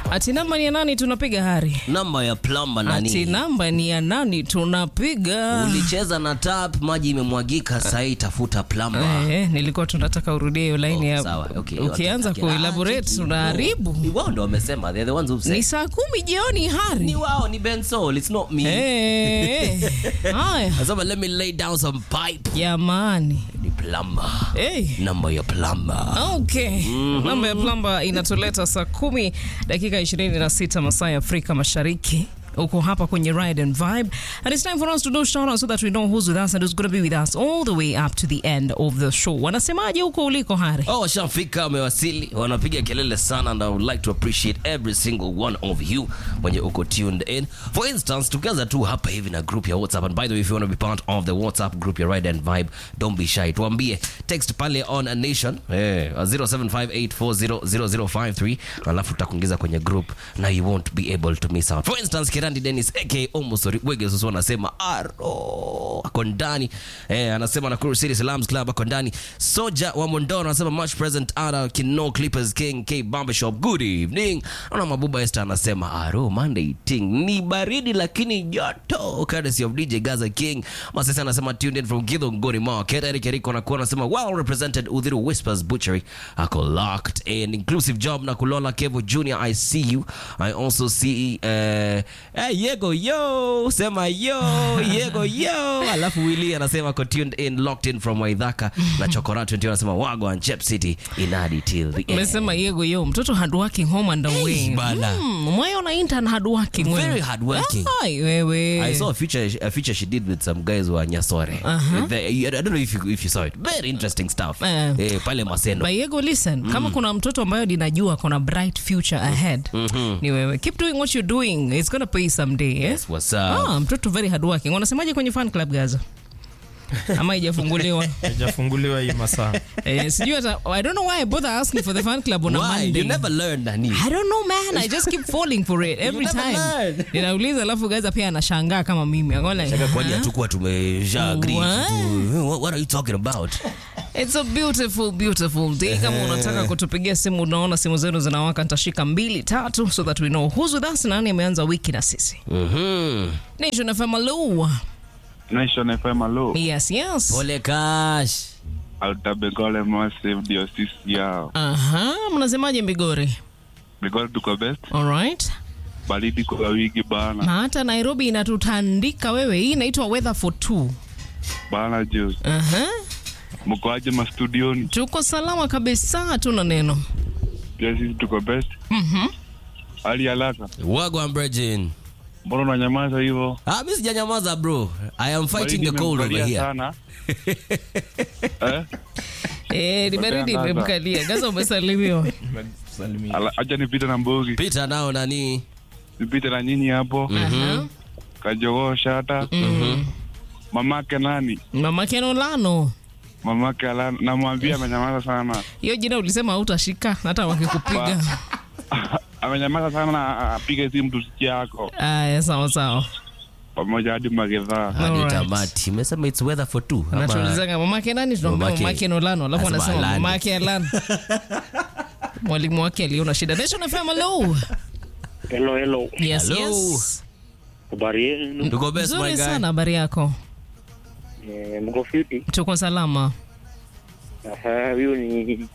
Ati namba ni ya nani tunapiga hari? namba ya plamba Ati nani namba ni ya nani tunapiga? ulicheza na tap maji imemwagika sahii tafuta plamba Eh, nilikuwa tunataka urudie hiyo line ya Sawa, okay. ukianza Okay. kuelaborate Ah, unaharibu. Ni wao ndo wamesema they're the ones who Ni said. saa kumi jioni hari. ni wao ni Ben Soul it's not me Eh, eh. Haya Nasema let me lay down some pipe jamani. ni plamba Eh. namba ya plamba Okay. Namba ya plamba inatuleta saa kumi dakika 26 masaa ya Afrika Mashariki. Uko hapa kwenye Ride and Vibe. And it's time for us to do shout out so that we know who's with us and who's going to be with us all the way up to the end of the show. Wanasemaje huko uliko Hari? Oh, washafika wamewasili, wanapiga kelele sana and I would like to appreciate every single one of you mwenye uko tuned in. For instance, tukianza tu hapa hivi na group ya WhatsApp and by the way if you want to be part of the WhatsApp group ya Ride and Vibe, don't be shy. Tuambie text pale on a nation eh 0758400053 alafu tutakuingiza kwenye group na you won't be able to miss out. For instance, Kirandi Dennis aka Omosori Wege sasa anasema aro ako ndani eh, anasema Nakuru City Salams Club ako ndani. Soja wa Mondoro anasema much present ara Kino Clippers King K Barbershop good evening. Ana Mabuba Esther anasema aro Monday ting ni baridi lakini joto courtesy of DJ Gaza King. Masesa anasema tuned in from Githunguri Market. Eric Eriko anakuwa anasema well represented Udhiru Whispers Butchery ako locked in inclusive job na Kulola Kevo Junior I see you. I also see uh, hey, Yego yo sema yo Yego yo alafu Willy anasema ako tuned in locked in from Waidhaka na Chokora 20 anasema Wagwan Chep City inadi till the end. Umesema yego yo mtoto hard working home and away. bana. Mm, mwayo na intern hard working wewe. Very hardworking. Ai wewe. I saw a feature a feature she did with some guys who are Nyasore. The- I don't know if you, if you saw it. Very interesting stuff. Eh. Eh, pale Maseno. But Yego, listen, kama kuna mtoto ambayo ninajua kuna bright future ahead ni wewe. Keep doing what you're doing. It's gonna pay someday. Eh? Yes, what's up? Ah, mtoto very hardworking. Wanasemaje kwenye fan club Gaza? Ama haijafunguliwa? haijafunguliwa hii masaa eh, sijui hata I don't know why I bother asking for the fan club on a Why? Monday. You never learn nani? I don't know man, I just keep falling for it every never time. learn. Ninauliza alafu Gaza pia anashangaa kama mimi. I'm like, Shaka kwani huh? hatukuwa tumesha agree What? to- what, what are you talking about? It's a beautiful beautiful day. Kama unataka kutupigia simu, unaona simu zenu zinawaka, nitashika mbili tatu so that we know who's with us, nani ameanza wiki na sisi. Mhm. Nation FM, hello. Nation FM alo Yes, yes. Pole Kash. Altabegole Massive ndio sisi yao. Aha, mnasemaje Migori? Begole tuko best, All right. baridi kwa wiki bana. Na hata Nairobi inatutandika wewe. Hii inaitwa weather for two. Bana juice. Aha. Mko aje mastudioni? Tuko salama kabisa, hatuna neno. Pia sisi tuko best. Mhm. Hali haraka. Wagwan Virgin. Mbona unanyamaza hivyo? Ah, mimi sijanyamaza bro. I am fighting Baridi the cold over imemkalia here. sana. eh? Eh, ni baridi Gaza. imemkalia. Gaza umesalimiwa. Ala- Acha nipite na mbogi. Pita nao nani? Nipite na nyinyi hapo. Aha. Kajogoo shata. Mamake nani? Mama Kenolano. Mamake ala namwambia amenyamaza sana. Hiyo jina ulisema hautashika hata wakikupiga. amenyamaza sana na apige simu tusikie yako Aya, sawa sawa. pamoja hadi magedhaa. Hadi Alright. tamati. Umesema it's weather for two. Ama- Natuulizanga mamake nani, tunaambia Mamake- mamake Nolano, alafu Anasema anasema Alani. mamake Alan. Mwalimu wake aliona shida. Nation FM, hello. Hello, hello. Yes, Hello. yes. Habari yenu? Tuko best my Nzuri guy. sana, habari yako? Eh, Mko fiti? Tuko salama. Aha, huyu ni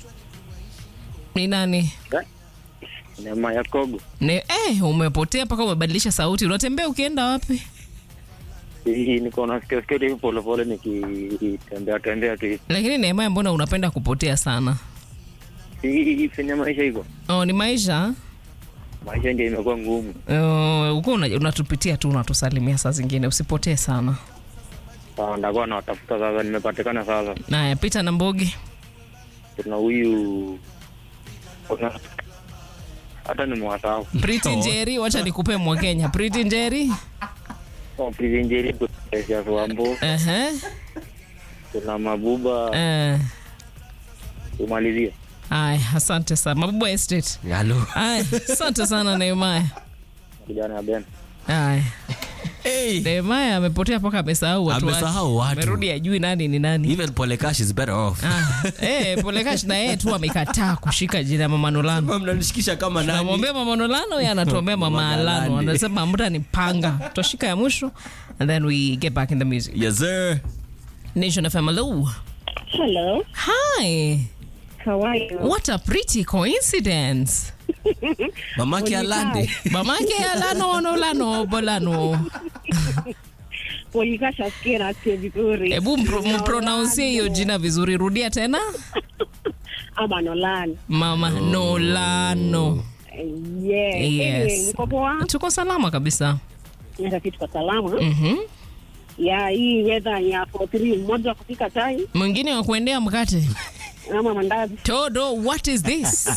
Ni nani? Neema ya Kogo. Ne, eh, umepotea mpaka umebadilisha sauti. Unatembea ukienda wapi? Hii niko nasikia sikia hivi pole pole nikitembea tembea tu hivi. Lakini Neema, mbona unapenda kupotea sana? Hii fanya maisha hivyo. Oh, ni maisha Maisha ndio imekuwa ngumu. uh, uko una- unatupitia tu unatusalimia saa zingine, usipotee sana. Sawa, ndakuwa nawatafuta sasa, nimepatikana sasa. Naya, pita na Mbogi. Kuna huyu kuna hata nimewasahau. Pretty Njeri, wacha nikupe mwa Kenya. Pretty Njeri. Oh, Prison Njeri, kuna Wambo, Ehe. kuna Mabuba, Eh. umalizie. Aya, asante sana. Mabubu Estate. Hello. Aya, asante sana Nehemaya. Kijana ya Ben. Aya. Hey. Nehemaya amepotea mpaka amesahau watu wake. Amesahau watu. Amerudi ajui nani ni nani. Even Polekash is better off. Ah, eh, Polekash na yeye tu amekataa kushika jina ya Mama Nolano. Kama mnanishikisha kama nani? Namwambia Mama Nolano, yeye anatuombea Mama Mama Alano. Galande. Anasema muda ni panga. Tutashika ya mwisho and then we get back in the music. Yes sir. Nation FM, hello. Hello, Hi. how are you? What a pretty coincidence. Mamake Alande. Mamake Alano Nolano Bolano. Polikasha sikia nasikia vizuri. Hebu mpro- mpronouncie hiyo jina vizuri. Rudia tena. Ama Nolan. Mama Nolano. Yeah. Yes. Anyway, mko poa? Tuko salama kabisa. Hata kitu kwa salama. Mhm. Ya hii weather ya 43 mmoja wa kupika chai Mwingine wa kuendea mkate. ama mandazi. Todo, what is this?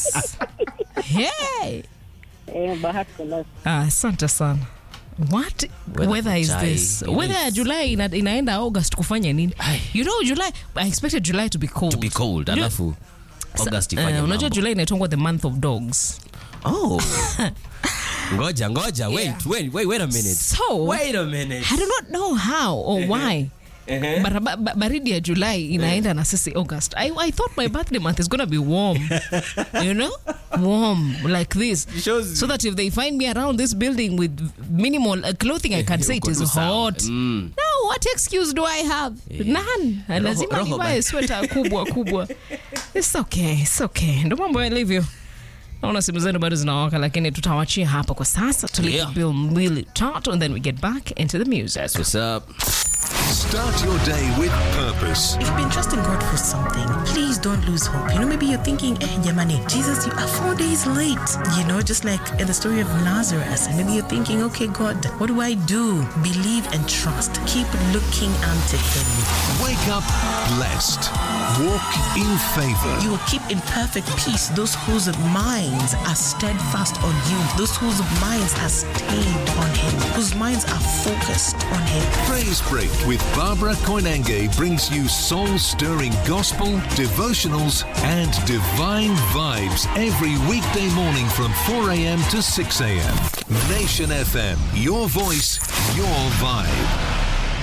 hey. Eh, bahati kwa Ah, Asante sana. What Weather weather is chai. this? It Weather ya is. July ina, inaenda August kufanya nini? Ai. You know July, I expected July to be cold. To be cold. You know- Alafu August Eh, ifanye unajua mambo. July inaitwa the month of dogs. Oh. Ngoja, ngoja. Wait, Yeah. wait, wait, wait a minute. So, Wait a minute. I do not know how or why. Bara- ba- ba- baridi ya July inaenda na sisi August. I, I thought my birthday month is gonna be warm. you know? Warm like this. Shows- So that if they find me around this building with minimal uh, clothing I can say it Uko is tu sawa. hot. Mm. No, what excuse do I have? None. Roho- Lazima roho nivae ba- sweta kubwa kubwa. It's okay, it's okay. Ndo mambo yalivyo. Naona simu zenu bado zinawaka lakini tutawachia hapa kwa sasa tulipe Yeah. bill mbili tatu and then we get back into the music. What's up? Start your day with purpose. If you've been trusting God for something, please don't lose hope. You know, maybe you're thinking, eh, Jamani, Jesus, you are four days late. You know, just like in the story of Lazarus. And maybe you're thinking, okay, God, what do I do? Believe and trust. Keep looking unto Him. Wake up blessed. Walk in favor. You will keep in perfect peace those whose minds are steadfast on you, those whose minds are stayed on Him, whose minds are focused on Him. Praise Break with Barbara Koinange brings you soul stirring gospel, devotionals, and divine vibes every weekday morning from 4 a.m. to 6 a.m. Nation FM, your voice, your vibe.